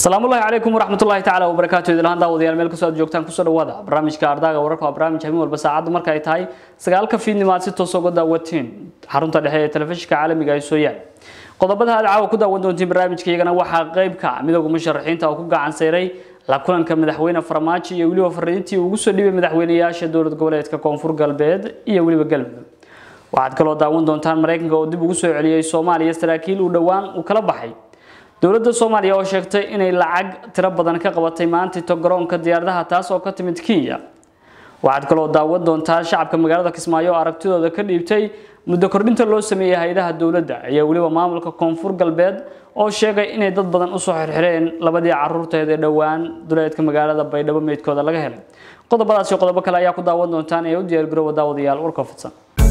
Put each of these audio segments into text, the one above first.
asalaamu ullahi calaykum waraxmatullahi tacaala wabarakaatu idilhaan daawadayaal meel kastoo aad joogtaan kusoo dhawaada barnaamijka ardaaga wararka waa barnaamij habeen walba saacaddu marka ay tahay sagaalka fiidnimo aad si toos uga daawatiin xarunta dhexe ee telefishinka caalamiga ee sooyaal qodobada aad caawa ku daawan doontiin barnaamijka iyagana waxaa qayb ka midooda musharaxiinta oo ku gacan sayray la kulanka madaxweyne farmaajo iyo weliba fariintii ugu soo dhibay madaxweynayaasha dowlad goboleedka koonfur galbeed iyo weliba galmudug waxaad kaloo daawan doontaan maraykanka oo dib ugu soo celiyey soomaaliya saraakiil uu dhowaan uu kala baxay dowladda soomaaliya oo sheegtay inay lacag tiro badan ka qabatay maantito garoonka diyaaradaha taas oo ka timid kenya waxaad kaloo daawan doontaa shacabka magaalada kismaayo oo aragtidooda ka dhiibtay muddo kordhinta loo sameeyey hay-adaha dowladda iyo weliba maamulka koonfur galbeed oo sheegay inay dad badan usoo xirxireen labadii caruurteed ee dhowaan duleedka magaalada baydhabo meydkooda laga helay qodobadaas iyo qodobo kale ayaa ku daawan doontaan ee u diyaargaroowa daawadayaal warka fidsan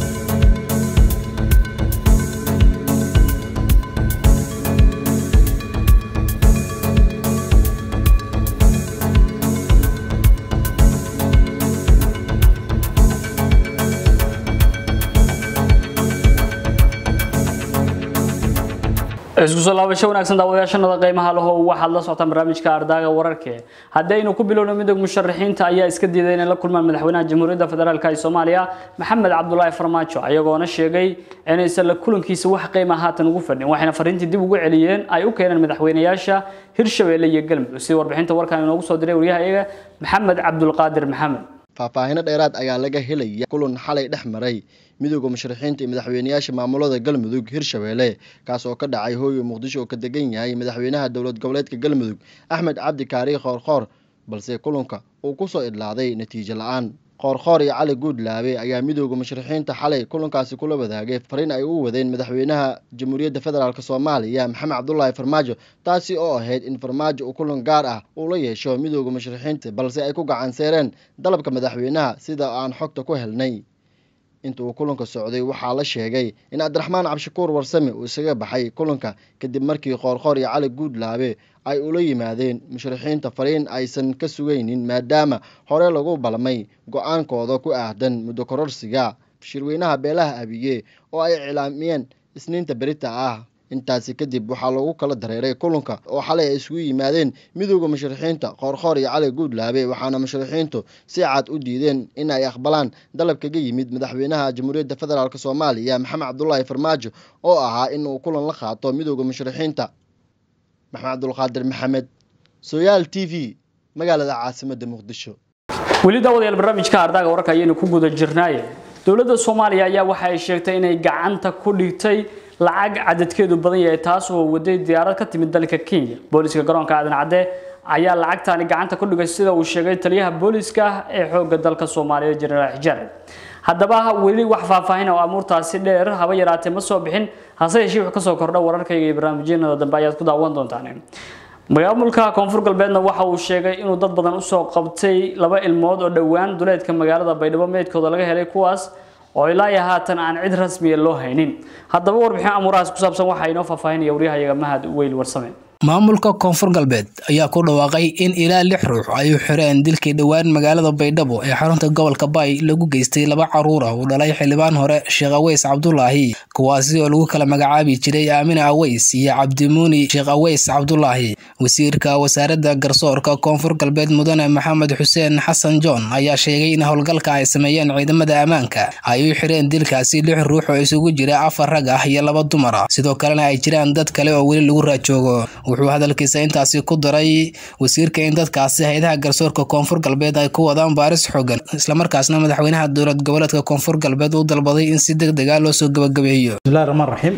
isku soo laabasho wanaagsan daawadayaashanada qiimaha laho waxaad la socotaan barnaamijka ardaaga wararke haddii aynu ku bilowno midooda musharaxiinta ayaa iska diiday inay la kulmaan madaxweynaha jamhuuriyadda federaalk ee soomaaliya maxamed cabdulaahi farmaajo ayagoona sheegay inaysan la kulankiisa wax qiima haatan ugu fadhin waxayna fariintii dib ugu celiyeen ay u keeneen madaxweynayaasha hirshabeelle iyo galmudug sida warbixinta warkan inoogu soo diray waryahayaga maxamed cabdulqaadir maxamed faahfaahino dheeraad ayaa laga helaya kulan xalay dhex maray midooda musharaxiinta iyo madaxweynayaasha maamulada galmudug hirshabeelle kaas oo ka dhacay hooyo muqdisho oo ka degan yahay madaxweynaha dowlad goboleedka galmudug axmed cabdi kaari khoorkhoor balse kulanka uu kusoo idlaaday natiijo la-aan qoorkhoor iyo cali guudlaabe ayaa midooda musharaxiinta xalay kulankaasi kula wadaagay fariin ay u wadeen madaxweynaha jamhuuriyadda federaalk soomaaliya maxamed cabdulaahi farmaajo taasi oo ahayd in farmaajo uu kulan gaar ah uu la yeesho midooda musharaxiinta balse ay ku gacan seereen dalabka madaxweynaha sida aan xogta ku helnay inta uu kulanka socday waxaa la sheegay in cabdiraxmaan cabshakuur warsame uu isaga baxay kulanka kadib markii qoorkhoor iyo cali guudlaabe ay ula yimaadeen musharaxiinta fariin aysan ka sugaynin maadaama hore lagu balmay go-aankooda ku aahdan muddo kororsiga shirweynaha beelaha abiye oo ay iclaamiyeen isniinta berita ah intaasi kadib waxaa lagu kala dareeray kulanka oo xalay ay isugu yimaadeen midooda musharaxiinta qoorkhoor iyo cali guudlaabe waxaana musharaxiintu si cad u diideen in ay aqbalaan dalab kaga yimid madaxweynaha jamhuuriyadda federaalk soomaaliya maxamed cabdulaahi farmaajo oo ahaa in uu kulan la qaato midooda musharaxiinta maxamed cabdulqaadir maxamed soyaal t v magaalada caasimada muqdisho weli daawadayaal barnaamijka ardaaga wararka ayaynu ku guda jirnaaye dowladda soomaaliya ayaa waxa ay sheegtay inay gacanta ku dhigtay lacag cadadkeedu badan yahay taas oo waday diyaarad ka timid dalka kenya booliska garoonka aadan cadde ayaa lacagtaani gacanta ku dhigay sida uu sheegay taliyaha booliska ee xoogga dalka soomaaliya jenaraal xijaar haddaba weli wax faahfaahin oo amuurtaasi dheer haba yaraatee ma soo bixin hase yeeshee wix kasoo kordha wararkayga iyo barnaamijyanada dambe ayaad ku daawan doontaan maamulka koonfur galbeedna waxa uu sheegay inuu dad badan usoo qabtay laba ilmood oo dhowaan duleedka magaalada baydhabo meydkooda laga helay kuwaas oo ilaa iyo haatan aan cid rasmiya loo haynin haddaba warbixin amuurahaas ku saabsan waxaa inoo faahfaahinaya waryahayaga mahad weyl warsame maamulka koonfur galbeed ayaa ku dhawaaqay in ilaa lix ruux ay u xireen dilkii dhowaan magaalada baydhabo ee xarunta gobolka baay lagu geystay laba caruur ah uu dhalay xildhibaan hore sheekh aweys cabdulaahi kuwaasi oo lagu kala magacaabi jiray aamina aweys iyo cabdimuuni sheekh aweys cabdulaahi wasiirka wasaaradda garsoorka koonfur galbeed mudane maxamed xuseen xasan john ayaa sheegay in howlgalka ay sameeyeen ciidamada ammaanka ay u xireen dilkaasi lix ruux oo isugu jira afar rag ah iyo laba dumar ah sidoo kalena ay jiraan dad kale oo weli lagu raajoogo wuxuu hadalkiisa intaasi ku daray wasiirka in dadkaasi hay-adaha garsoorka koonfur galbeed ay ku wadaan baaris xoogan islamarkaasna madaxweynaha dowlad goboleedka koonfur galbeed uu dalbaday in si deg dega loo soo gabagabeeyo bismillahi raxmaan raxiim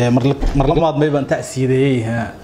mar labaad may baan tacsiideeyey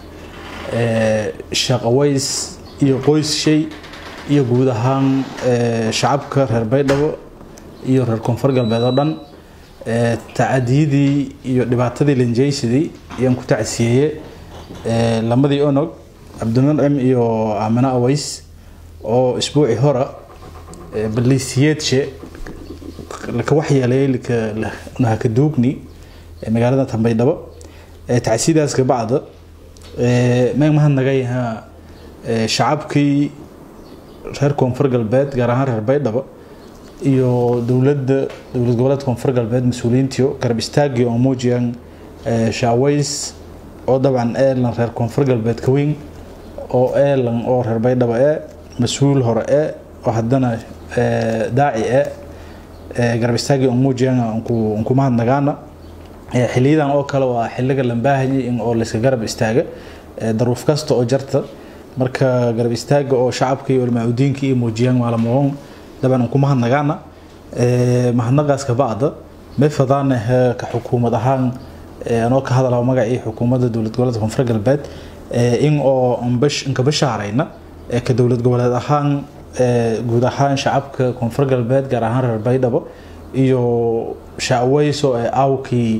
sheekh aways iyo qoys shay iyo guud ahaan shacabka reer baydhabo iyo reer koonfur galbeed oo dhan tacadiyadii iyo dhibaatadii lanjaysidii ayaan ku tacsiyeeye lamadii onog cabdimuncim iyo aamina aways oo isbuuci hora baliisiyeedshe laka waxyeeleeyey nahakaduugni magaalada tambaydhabo tacsiidaas kabacda meeg mahadnagay shacabkii reer koonfur galbeed gaar ahaan reer baydhabo iyo dowladda dowlad goboleed koonfur galbeed mas-uuliyiintiyo garab istaagii oo muujiyaan shaaways oo dabcan eerlan reer koonfur galbeed ka weyn oo ee lan oo reer baydhabo ee mas-uul hore ee oo haddana daaci ee garab istaagi umuujiyana unku mahadnagaana xiliyadan oo kale waa xiliga lambaahayay in oo layska garab istaaga daruuf kasta oo jarta marka garab istaaga oo shacabka iyo ulmaacudiinka iyo muujiyaan maalamoon daban unku mahadnagaana mahadnaqaas ka bacda may fadaana ka xukuumad ahaan anoo ka hadalaa magacii xukuumadda dowlad goboleedka koonfur galbeed in oo inka bashaarayna ka dowlad goboleed ahaan guud ahaan shacabka koonfur galbeed gaar ahaan reer baydhabo iyo shacweyso ee awkii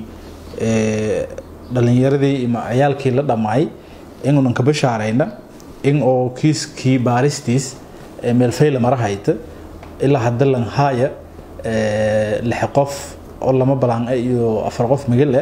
dhalinyaradii ima ciyaalkii la dhammaay inuunan ka bashaarayna in oo kiiskii baaristiis meelfayla mara hayta ilaa hadda lan haaya lix qof oo lama balaan iyo afar qof migale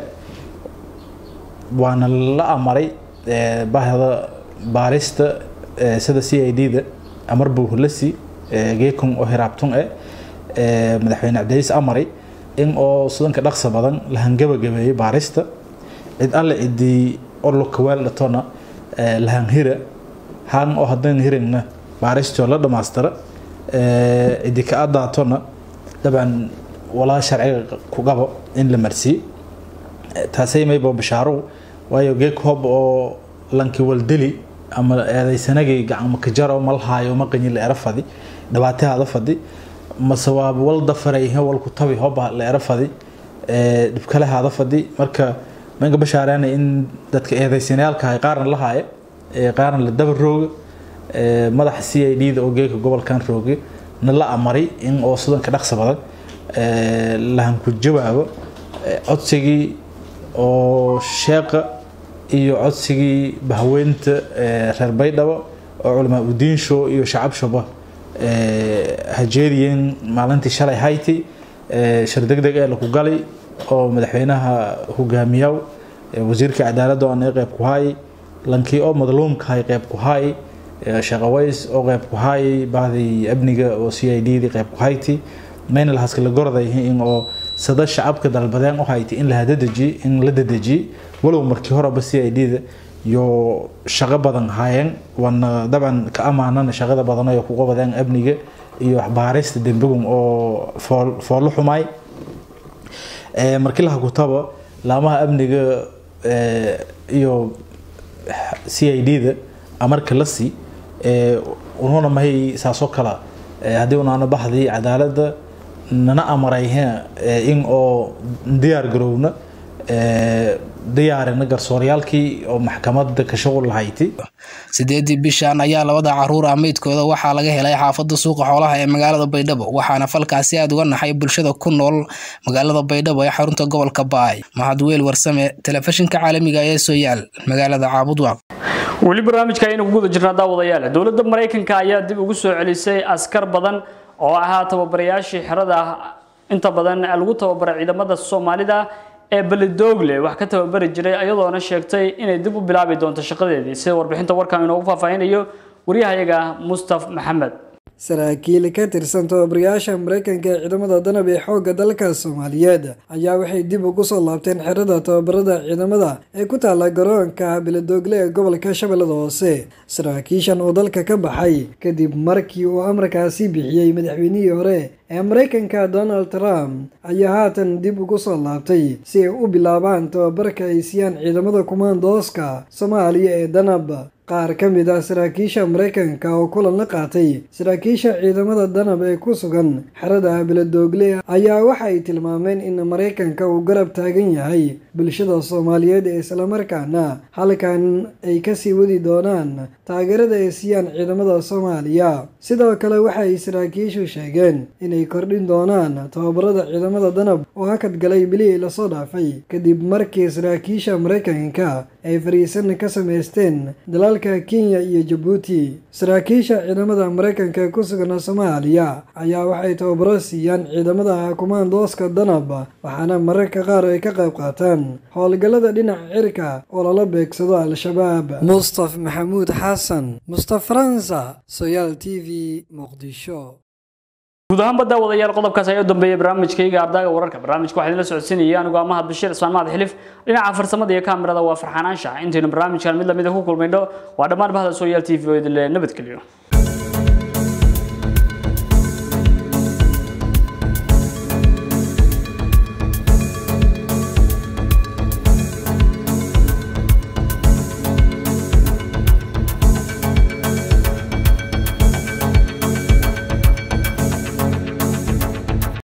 waana la amaray bahda baarista sida c i d da amar buuhulasi geekon oo hiraabtun e madaxweyne cabdicis amaray in oo sudanka dhaqsa badan la hangabagabeeyey baarista cid alle cidii orlokawaal dhatona lahanhira han oo hadan hirigna baaristoo la dhamaystira cidi ka adaatona dabcan walaa sharciga ku qabo in la marsiiyo taasay maybo bashaaro waayo geek hob oo lanki waldeli ama eedaysanagay gacma kajaro malhaayo maqanyi la era fadi dhibaatahaada fadi mase waa walda farayhe walku tabi hoba la era fadi dhibkalehaada fadi marka manka bashaareena in dadka eedaysanayaalka qaarna la haaya qaarna la daba rooga madaxa c i d da oo geeka gobolkan rooga na la amaray in oo sudanka dhaqsa badan lahanku jawaabo codsigii oo sheeqa iyo codsigii bahweynta reer baydhabo oo culamaa udiinsho iyo shacabshoba hajeediyeen maalintii shalay hayti shir deg deg ee laku galay oo madaxweynaha hogaamiyaw wasiirka cadaaladda oo ana qeyb ku haay lankii oo madluumkahay qeyb ku haay shaqaways oo qeyb ku haay bahdii amniga oo c i d dii qeyb ku hayti mayna lahaskala goradayhi in oo sada shacabka dalbadeen u hayti in la hadadejiye in la dadejiye walow markii horeba c i d da iyo shaqo badan haayeen waana dabcan ka amaanana shaqada badan ay ku qabadeen amniga iyo waxbaarista dembigum oo foollo xumaay markii laha kutaba laamaha amniga iyo c i d da amarka la sii ununa mahay saasoo kala haddii unaana baxdii cadaaladda nana amarayhe in oo diyaar garowna diyaarina garsooryaalkii oo maxkamadda ka shuqul lahayti sideedii bishan ayaa labada caruur ah meydkooda waxaa laga helay xaafada suuqa xoolaha ee magaalada baydhabo waxaana falkaasi aada uga naxay bulshada ku nool magaalada baydhabo ee xarunta gobolka baay mahadweel warsame telefishinka caalamiga ee sooyaal magaalada caabudwaaq weli barnaamijka ayaynu ku guda jirnaa daawadayaal dowladda maraykanka ayaa dib ugu soo celisay askar badan oo ahaa tababarayaashii xerada inta badan lagu tababaray ciidamada soomaalida ee belidogle wax ka tababari jiray ayadoona sheegtay inay dib u bilaabi doonto shaqadeedii sida warbixinta warkan inoogu faahfaahinayo waryahayaga mustaf maxamed saraakiil ka tirsan tababarayaasha maraykanka ee ciidamada danab ee xoogga dalka soomaaliyeed ayaa waxay dib ugu soo laabteen xerada tababarada ciidamada ee ku taala garoonka beledoogle ee gobolka shabeellada hoose saraakiishan oo dalka ka baxay kadib markii uu amarkaasi bixiyey madaxweynihii hore ee maraykanka donald trump ayaa haatan dib ugu soo laabtay si ay u bilaabaan tababarka ay siiyaan ciidamada kumaandooska soomaaliya ee danab qaar ka mid ah saraakiisha maraykanka oo kulan la qaatay saraakiisha ciidamada danab ee ku sugan xerada beledoogle ayaa waxa ay tilmaameen in maraykanka uu garab taagan yahay bulshada soomaaliyeed ee islamarkaana halkan ay kasii wadi doonaan taageerada ay siiyaan ciidamada soomaaliya sidoo kale waxay saraakiishu sheegeen inay kordhin doonaan tababarada ciidamada danab oo hakad galay bilihii lasoo dhaafay kadib markii saraakiisha maraykanka ay fariisan ka samaysteen dalalka kenya iyo jabuuti saraakiisha ciidamada maraykanka ee ku sugan soomaaliya ayaa waxay tababaro siiyaan ciidamada kumaandooska danab waxaana mararka qaar ay ka qayb qaataan howlgallada dhinaca cirka oo lala beegsado al-shabaab mustaf maxamuud xasan mustaf faransa soyaal t v muqdisho guud ahaan badda wadayaal qodobkaas ayaa u dambeeyay barnaamijkayga ardaaga wararka barnaamijka waxaa idinla socodsiinaya anigoo amaha bashiir ismaan mahad xilif dhinaca farsamada iyo kaamirada waa farxaan anshax intaynu barnaamijkan mid lamida ku kulmayno waa dhammaan bahda sooyaal t v oo idinle nabadgelyo